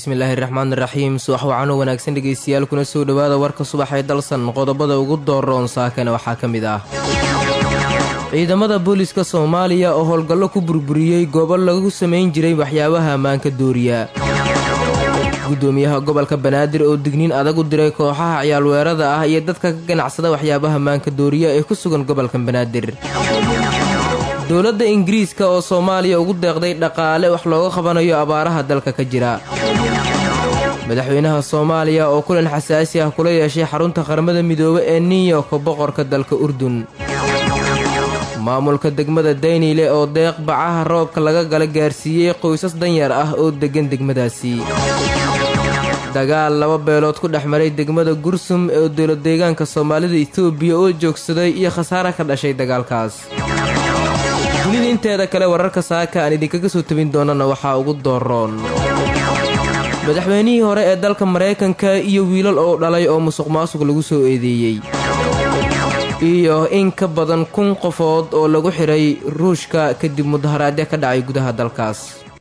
bismillaahi raxmaani raxiim subax wacano wanaagsan dhegaystayaal kuna soo dhowaada warka subaxee dalsan qodobada ugu dooroon saakana waxaa ka mid ah ciidamada booliska soomaaliya oo howlgallo ku burburiyey goobo lagu samayn jiray waxyaabaha ammaanka dooriya gudoomiyaha gobolka banaadir oo digniin adag u diray kooxaha ciyaalweerada ah iyo dadka ka ganacsada waxyaabaha maanka dooriya ee ku sugan gobolka banaadir dowladda ingiriiska oo soomaaliya ugu deeqday dhaqaale wax looga qabanayo abaaraha dalka ka jira madaxweynaha soomaaliya oo kulan xasaasi ah kula yeeshay xarunta qaramada midoobe ee new york boqorka dalka urdun maamulka degmada dayniile oo deeq bacaha roobka laga gala gaarsiiyey qoysas danyar ah oo deggan degmadaasi dagaal laba beelood ku dhex maray degmada gursum ee dowladdeegaanka soomaalida etoobiya oo joogsaday iyo khasaare ka dhashay dagaalkaas dunida inteeda kale wararka saaka aan idinkaga soo tabin doonana waxaa ugu dooroon madaxweynihii hore ee dalka maraykanka iyo wiilal oo dhalay oo musuq maasuq lagu soo eedeeyey iyo in ka badan kun qofood oo lagu xidhay ruushka kadib mudaharaadyo ka dhacay gudaha dalkaas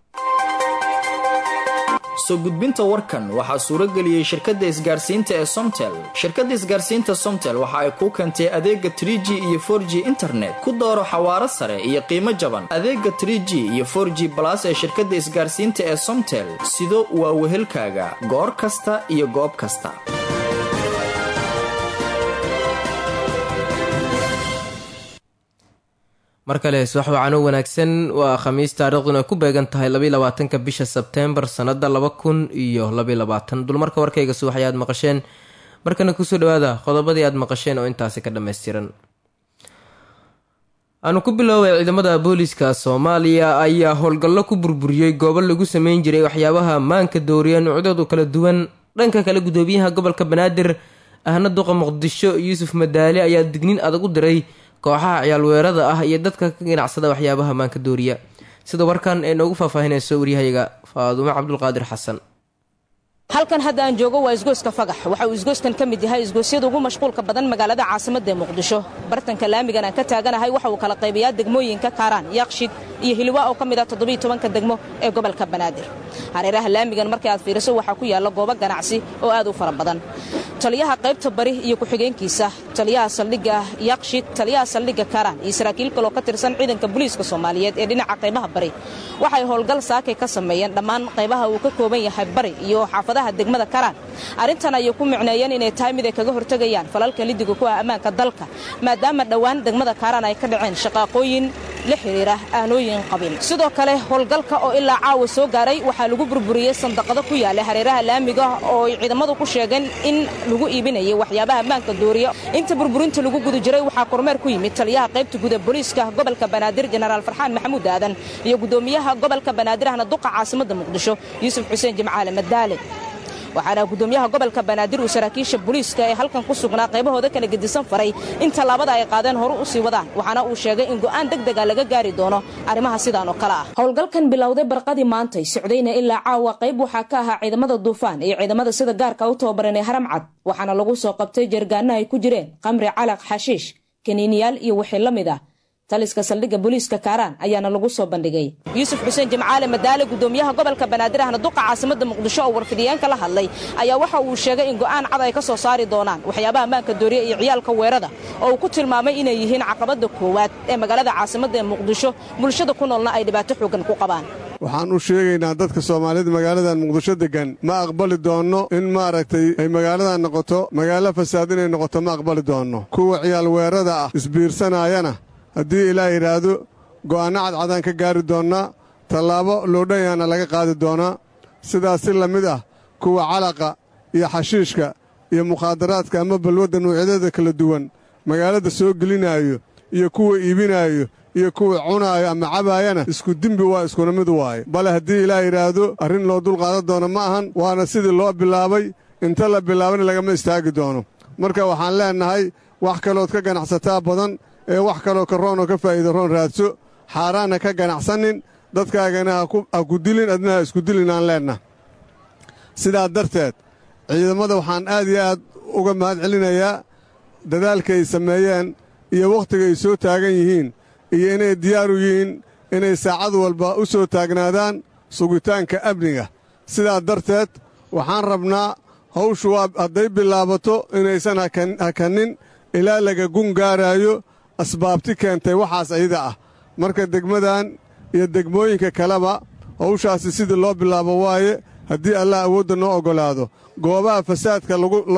soo gudbinta warkan waxaa suuro geliyey shirkadda isgaarsiinta ee somtel shirkadda isgaarsiinta somtel waxa ay kuu keentay adeega trie g iyo for g internet ku dooro xawaaro sare iyo qiimo jaban adeega trie g iyo for g balas ee shirkadda isgaarsiinta ee somtel sido waa wehelkaaga goor kasta iyo goob kasta mar kale subax wacano wanaagsan waa khamiis taariikhduna ku beegan tahay labayolabaatanka bisha sebteembar sannada laba kun iyo labaylabaatan dulmarka warkayga subax ayaad maqasheen markana kusoo dhawaada qodobadii aad maqasheen oo intaasi ka dhammaystiran aanu ku biloobay ciidamada booliiska soomaaliya ayaa howlgallo ku burburiyey goobo lagu sameyn jiray waxyaabaha maanka dooriya nuucyadoodu kala duwan dhanka kale gudoomiyaha gobolka banaadir ahna duqa muqdisho yuusuf madaali ayaa digniin adag u diray kooxaha ciyaalweerada ah iyo dadka ka ganacsada waxyaabaha maanka dooriya sida warkan ee noogu faahfaahinayso waryahayaga faadumo cabdulqaadir xasan halkan hadda aan joogo waa isgoyska fagax waxa uu isgoyskan ka mid yahay isgoysyada ugu mashquulka badan magaalada caasimadda ee muqdisho bartanka laamigan aan ka taaganahay waxa uu kala qaybayaa degmooyinka kaaraan yaaqshid iyo hiliwa oo ka mid ah toddobiiy tobanka degmo ee gobolka banaadir hareeraha laamigan markii aad fiiriso waxaa ku yaalla goobo ganacsi oo aad u fara badan taliyaha qaybta bari iyo ku-xigeenkiisa taliyaha saldhigga yaaqshid taliyaha saldhigga kaaraan iyo saraakiil kaloo ka tirsan ciidanka booliiska soomaaliyeed ee dhinaca qaybaha bari waxay howlgal saakay ka sameeyeen dhammaan qaybaha uu ka kooban yahay bari iyo xaafadaha degmada karaan arrintan ayay ku micneeyeen inay tahay mid ay kaga hortegayaan falalka lidiga ku ah ammaanka dalka maadaama dhowaan degmada kaaraan ay ka dhaceen shaqaaqooyin la xidhiira aanooyin qabin sidoo kale howlgalka oo ilaa caawa soo gaaray waxaa lagu burburiyey sandaqado ku yaala hareeraha laamiga oo ay ciidamadu ku sheegeen in lagu iibinayay waxyaabaha ammaanka dooriya inta burburinta lagu guda jiray waxaa kormeer ku yimid taliyaha qaybta guda booliiska gobolka banaadir jenaraal farxaan maxamuud aadan iyo gudoomiyaha gobolka banaadir ahna duqa caasimadda muqdisho yuusuf xuseen jimcaale madaale waxaana gudoomiyaha gobolka banaadir uu saraakiisha booliiska ee halkan ku sugnaa qaybahooda kala gedisan faray in tallaabada ay qaadeen horu u sii wadaan waxaana uu sheegay in go'aan deg dega laga gaari doono arrimaha sidaan oo kale ah howlgalkan bilowday barqadii maantay socdayna ilaa caawa qayb waxaa ka ahaa ciidamada duufaan iyo ciidamada sida gaarka u tababaran ee haram cad waxaana lagu soo qabtay jeergaano ay ku jireen qamri calaq xashiish kaniiniyaal iyo wixii la mid ah taliska saldhigga booliiska kaaraan ayaana lagu soo bandhigay yuusuf xuseen jimcaale madaale gudoomiyaha gobolka banaadir ahna duqa caasimadda muqdisho oo warfidiyeenka la hadlay ayaa waxa uu sheegay in go'aan cad ay ka soo saari doonaan waxyaabaha ammaanka dooriya iyo ciyaalka weerada oo uu ku tilmaamay inay yihiin caqabadda koowaad ee magaalada caasimadda ee muqdisho bulshada ku noolna ay dhibaato xoogan ku qabaan waxaan u sheegaynaa dadka soomaalida magaaladan muqdisho deggan ma aqbali doonno in maaragtay ay magaaladan noqoto magaalo fasaad inay noqoto ma aqbali doonno kuwa ciyaal weerada ah isbiirsanaayana haddii ilaah yidhaahdo go'aanno cadcadaan ka gaari doonnaa tallaabo loodhanyaana laga qaadi doonaa sidaas si la mid ah kuwa calaqa iyo xashiishka iyo mukhaadaraadka ama balwadda nuucyadeeda kala duwan magaalada soo gelinaayo iyo kuwa iibinaayo iyo kuwa cunaayo ama cabaayana isku dembi waa iskuna mid waaye bale haddii ilaah yidhaahdo arrin loo dulqaadan doono ma ahan waana sidii loo bilaabay inta la bilaabana lagama istaagi doono marka waxaan leennahay wax kalood ka ganacsataa badan ee wax kaloo ka roonoo ka faa'iida roon raadso xaaraanna ka ganacsanin dadkaagana ha ku dilin adna ha isku dilin aan leenna sidaa darteed ciidamada waxaan aad iyo aad uga mahad celinayaa dadaalka ay sameeyeen iyo wakhtiga ay soo taagan yihiin iyo inay diyaaru yihiin inay saacad walba u soo taagnaadaan sugitaanka amniga sidaa darteed waxaan rabnaa hawshu waa hadday bilaabato inaysan hakanin ilaa laga gun gaaraayo asbaabti keentay waxaas ayada ah marka degmadan iyo degmooyinka kaleba hawshaasi sidii loo bilaabo waaye haddii allah awoodda noo oggolaado goobaha fasaadka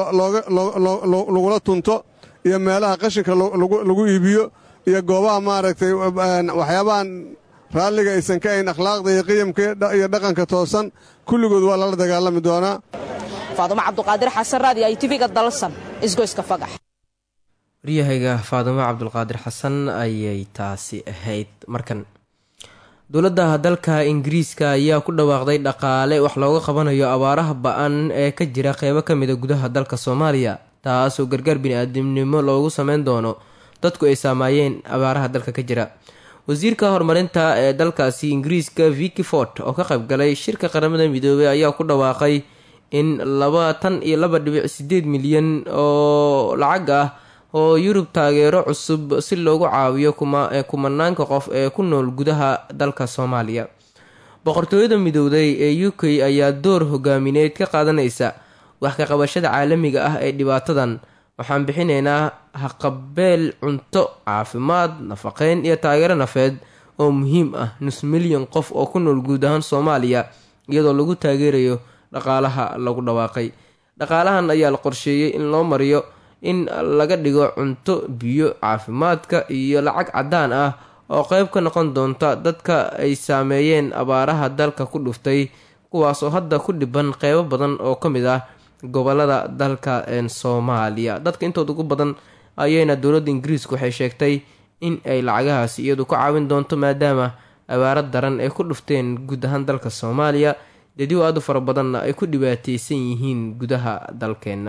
lagula tunto iyo meelaha qashinka lagu iibiyo iyo goobaha maaragtay waxyaabahan raalliga aysan ka ayn akhlaaqda iyo qiyamka iyo dhaqanka toosan kulligood waa lala dagaalami doonaa faadumo cabduqaadir xasan raadi ay tiviga dalsan isgoyska fagax waryahayga faadumo cabdulqaadir xasan ayay taasi ahayd markan dowladda dalka ingiriiska ayaa ku dhawaaqday dhaqaale wax looga qabanayo abaaraha ba-an ee ka jira qeybo ka mida gudaha dalka soomaaliya taasoo gargaar bini-aadamnimo loogu sameyn doono dadku ay saamaayeen abaaraha dalka ka jira wasiirka horumarinta ee dalkaasi ingiriiska viki fort oo ka qaybgalay shirka qaramada midoobey ayaa ku dhawaaqay in labaatan iyo laba dhibic sideed milyan oo lacag ah oo yurub taageero cusub si loogu caawiyo kumanaanka qof ee ku nool gudaha dalka soomaaliya boqortooyada midowday ee u k ayaa door hogaamineed ka qaadanaysa wax ka qabashada caalamiga ah ee dhibaatadan waxaan bixinaynaa haqabeel cunto caafimaad nafaqeyn iyo taageero nafeed oo muhiim ah nus milyan qof oo ku nool guud ahaan soomaaliya iyadoo lagu taageerayo dhaqaalaha lagu dhawaaqay dhaqaalahan ayaa la qorsheeyey in loo mariyo in laga dhigo cunto biyo caafimaadka iyo lacag caddaan ah oo qeyb ka noqon doonta dadka ay saameeyeen abaaraha dalka ku dhuftay kuwaas oo hadda ku dhiban qeybo badan oo ka mid ah gobolada dalka soomaaliya dadka intooda ugu badan ayayna dowladda ingiriiska waxay sheegtay in ay lacagahaasi iyadu ka caawin doonto maadaama abaaro daran ay ku dhufteen guud ahaan dalka soomaaliya dediw aad u fara badanna ay ku dhibaateysan yihiin gudaha dalkeenna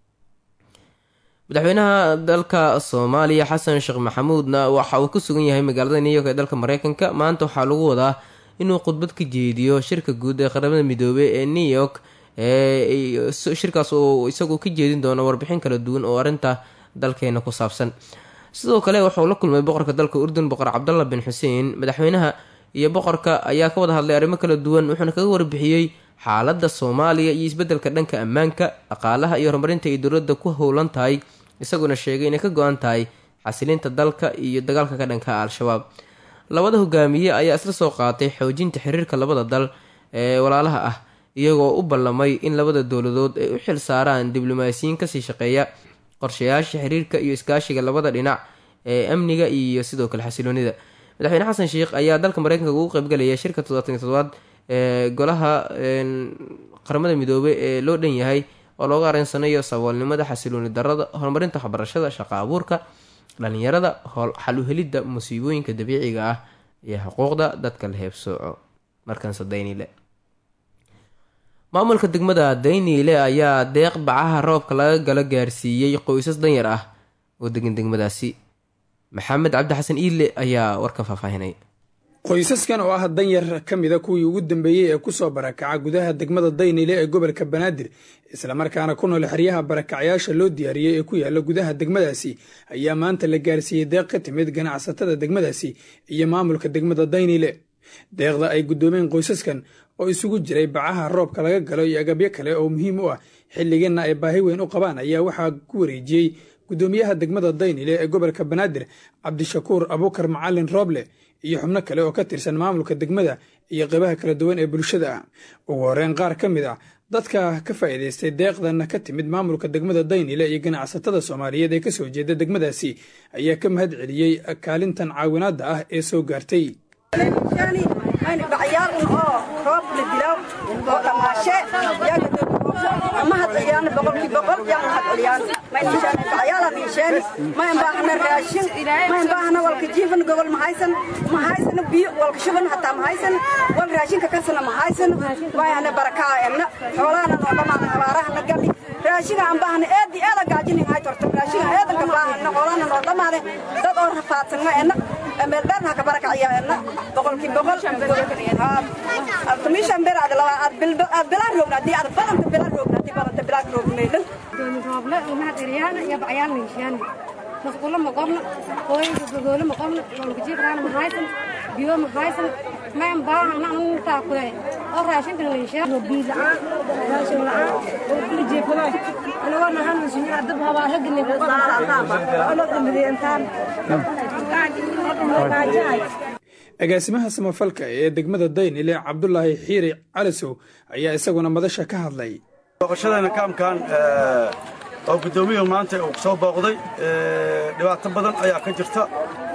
madaxweynaha dalka soomaaliya xasan sheekh maxamuudna waxa uu ku sugan yahay magaalada new york ee dalka mareykanka maanta waxaa lagu wadaa inuu khudbad ka jeediyo shirka guud ee qaramada midoobey ee new york shirkaas uu isagu ka jeedin doono warbixin kala duwan oo arrinta dalkeena ku saabsan sidoo kale wuxuu la kulmay boqorka dalka urdun boqor cabdalla bin xuseen madaxweynaha iyo boqorka ayaa ka wada hadlay arrimo kala duwan wuxuuna kaga warbixiyey xaaladda soomaaliya iyo isbeddelka dhanka ammaanka dhaqaalaha iyo horumarinta ay dowladda ku howlan tahay isaguna sheegay inay ka go-an tahay xasilinta dalka iyo dagaalka ka dhanka al-shabaab labada hogaamiye ayaa isla soo qaatay xoojinta xiriirka labada dal ee walaalaha ah iyagoo u ballamay in labada dowladood ay u xil saaraan diblomaasiyiin kasii shaqeeya qorshayaasha xiriirka iyo iskaashiga labada dhinac ee amniga iyo sidoo kale xasiloonida madaxweyne xasan sheikh ayaa dalka mareykanka ugu qeybgalaya shirka toddobaatan iyo todobaad ee golaha qaramada midoobey ee loo dhan yahay oo looga areensanayo saboolnimada xasilooni darada horumarinta waxbarashada shaqa abuurka dhalinyarada xal u helidda musiibooyinka dabiiciga ah iyo xuquuqda dadka la heebsooco markanse daynile maamulka degmada dayniile ayaa deeq bacaha roobka laga galo gaarsiiyey qoysas danyar ah oo degan degmadaasi maxamed cabdi xasan iile ayaa warkan faahfaahinay qoysaskan oo ah danyar ka mida kuwii ugu dambeeyey ee kusoo barakaca gudaha degmada daynile ee gobolka banaadir islamarkaana ku nool xeryaha barakacyaasha loo diyaariyey ee ku yaala gudaha degmadaasi ayaa maanta la gaarsiiyey deeq ka timid ganacsatada degmadaasi iyo maamulka degmada daynile deeqda ay guddoomeen qoysaskan oo isugu jiray bacaha roobka laga galo iyo agabyo kale oo muhiim u ah xilliganna ay baahi weyn u qabaan ayaa waxaa ku wareejiyey guddoomiyaha degmada daynile ee gobolka banaadir cabdishakuur abuukar macalin rooble iyo xubno kale oo ka tirsan maamulka degmada iyo qeybaha kala duwan ee bulshada ah ugu horreyn qaar ka mid ah dadka ka faa'iidaystay deeqdanna ka timid maamulka degmada daynile iyo ganacsatada soomaaliyeed ee ka soo jeeda degmadaasi ayaa ka mahad celiyey kaalintan caawinaadda ah ee soo gaartay bacyaalun oo roob la dilaw oo dhamaashe mahad celiyaan boqolkii boqol yaan mahad celiyaan bacyaala diisheen mayn baahna raashin mayn baahna walka jiifan gobol mahaysan mahaysana biyo walka shuban hataa mahaysan wal raashinka kasana mahaysan waayana barakaa enna xoolahana noo dhamaada abaarahana gali raashinga aan baahna eedi eeda gaajinin hay torto raashinga eedanka baahana xoolahana noo dhamaade dad oo rafaadsan ma enna meeldaan haka barakaciya enna boqolkii boqol tumishan bir ad laba ad bil ad bilaan roogna hadii ad badanta bilaan roogna hadii badanta bilaan roogmaydan rooble mahad celiyaan iyo bacyaal ninshaan masquulo ma qobna hooyinka gogoolo ma qobna walkajiifraana ma haysan biyo ma haysan mayn baahana antaa kule oo raashinkan layshaa biil la'aan raashin la'aan oo kula jeefado anagoo nahan muslimiin adab habaa ragginay ku qadano dambidey intaan agaasimaha samafalka ee degmada daynile cabdulaahi xiiri calisow ayaa isaguna madasha ka hadlay booqashadeenna kaamkan oo guddoomiyuhu maanta uu soo booqday dhibaato badan ayaa ka jirta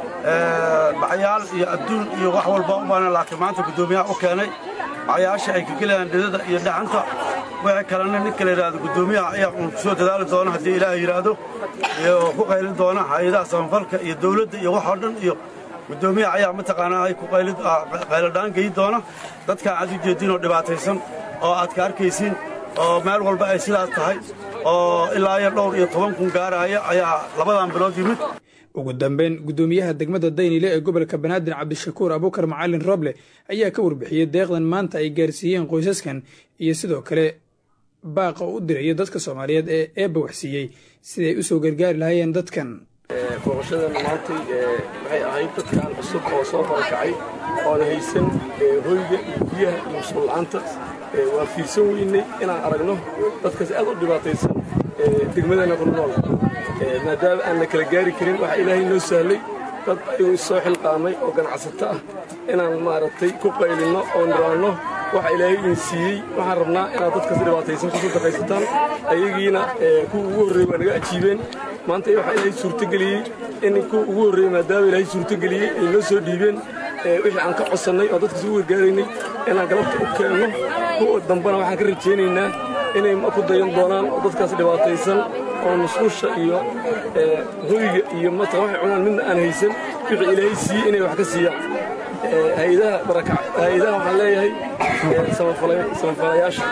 bacyaal iyo adduun iyo wax walba u baana laakiin maanta guddoomiyaha u keenay bacyaasha ay ka gelayaan dhidada iyo dhacanta wixii kalena ninka la yidhaahdo guddoomiyaha ayaa uun ku soo dadaali doona haddii ilaahay yidhaahdo iyo ku qaylin doona hay-adaha samafalka iyo dawladda iyo wax oo dhan iyo guddoomiyaha ayaa mataqaanaa ay ku qayladhaan geyi doona dadkaan aad u jeedinoo dhibaataysan oo aad ka arkaysiin oo meel walba ay sidaas tahay oo ilaa iyo dhowr iyo toban kun gaaraya ayaa labadan bilood yimid ugu dambeyn guddoomiyaha degmada daynile ee gobolka banaadir cabdishakuur abuukar macalin roble ayaa ka warbixiyey deeqdan maanta ay gaarsiiyeen qoysaskan iyo sidoo kale baaqa u diraya dadka soomaaliyeed ee eebba waxsiiyey siday u soo gargaari lahaayeen dadkan booqashadana maantay waxay ahayd dadkan cusub oo soo barakacay oona haysan hoyga iyo biyaha iyo musuulla'aanta waa fiirsan weynay inaan aragno dadkaas aad u dhibaataysan degmadana ku nool maadaama aan la kala gaari karin waxaa ilaahay noo sahlay dad ayuu isoo xilqaamay oo ganacsato ah inaan maaragtay ku qaylinno oo niraanno waxa ilaahay idin siiyey waxaan rabnaa inaad dadkaas dhibaataysan ku sadaqaysataan ayagiina kuwa ugu horreeyey waa naga ajiibeen maanta waxaa ilaahay suurtogeliyey in kuwa ugu horreeyey maadaama ilaahay suurtogeliyey ay noo soo dhiibeen wixii aan ka codsannay oo dadkaas ugu gargaaraynay inaan galabta u keenno kuwa dambena waxaan ka rajaynaynaa inay ku dayan doonaan oo dadkaas dhibaataysan oo musqusha iyo hoyga iyo mata waxay cunaan midna aan haysan wixii ilaahay siiyey inay wax ka siiyaan hay-adaha barakac hay-adaha waxaan leeyahay samafalayaasha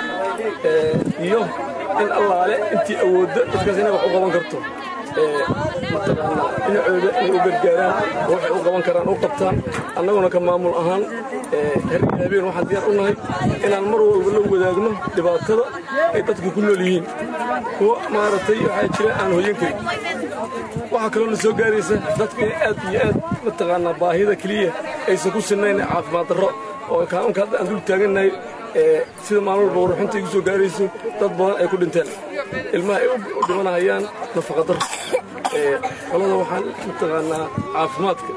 iyo in allaale intii awoodda dadkaas inay wax u qaban karto mataqaanaa dhinacooda inay u gargaaraan oo waxay u qaban karaan u qabtaan annaguna ka maamul ahaan herri habeen waxaan diyaar u nahay inaan mar walba la wadaagno dhibaatada ay dadku ku nool yihiin kuwa maaragtay waxaa jira aan hoyan karin waxaa kaloo na soo gaaraysa dadka aad iyo aad mataqaanaa baahida keliya aysan ku sinnayn caafimaad darro oo kaanunka hadda aan dul taagannahay sida maalin walba warruxinta igu soo gaarayso dad badan ay ku dhinteen ilmaha ay u dhimanahayaan nafaqadarro qolada waxaan mataqaanaa caafimaadka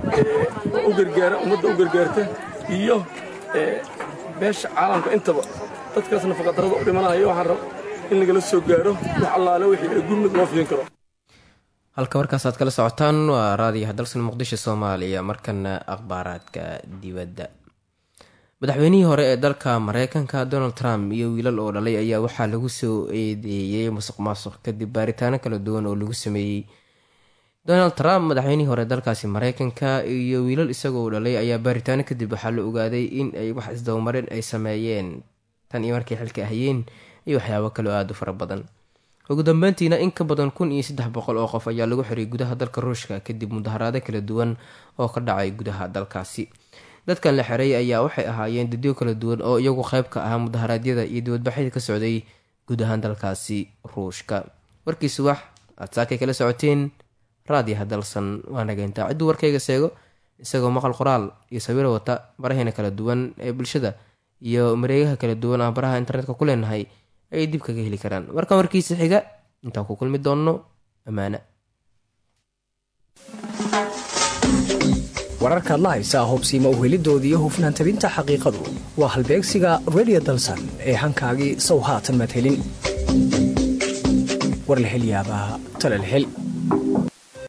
u gargaara ummadda u gargaarta iyo beesha caalamka intaba dadkaas nafaqadarrada u dhimanahaya waxaan rab in lagala soo gaaro wax allaale wixii ay gurmud loo fidin karo halka warkaas aad kala socotaan waa raadiyaha dalsan muqdisho soomaaliya markana akhbaaraadka dibadda madaxweynihii hore ee dalka mareykanka donald trump iyo wiilal oo dhalay ayaa waxaa lagu soo eedeeyey musuq maasuq kadib baaritaano kala duwan oo lagu sameeyey donald trump madaxweynihii hore dalkaasi mareykanka iyo wiilal isagoo dhalay ayaa baaritaano kadib waxaa la ogaaday in ay wax isdabamarin ay sameeyeen tan iyo markay xilka ahayeen iyo waxyaabo kaleo aada u fara badan ugu dambeyntiina in ka badan kun iyo saddex boqol oo qof ayaa lagu xiray gudaha dalka ruushka kadib mudaharaado kala duwan oo ka dhacay gudaha dalkaasi dadkan la xiray ayaa waxay ahaayeen dadyo kala duwan oo iyagu qayb ka ahaa mudaharaadyada iyo dibadbaxyada ka socday guud ahaan dalkaasi ruushka warkii subax aad saakay kala socoteen raadiyaha dalsan waa nageyntaa cidduu warkayga seego isagoo maqal qoraal iyo sawiro wata baraheena kala duwan ee bulshada iyo mareegaha kala duwan aan baraha internetka ku leenahay ayay dib kaga heli karaan warkan warkiisa xiga intaan ku kulmi doonno ammaane wararkaad la haysaa hubsiima uhelidooda iyo hufnaan tabinta xaqiiqadu waa halbeegsiga redio dalsan ee hankaagii sow haatan madhelin war la hel yaabaa tala la hel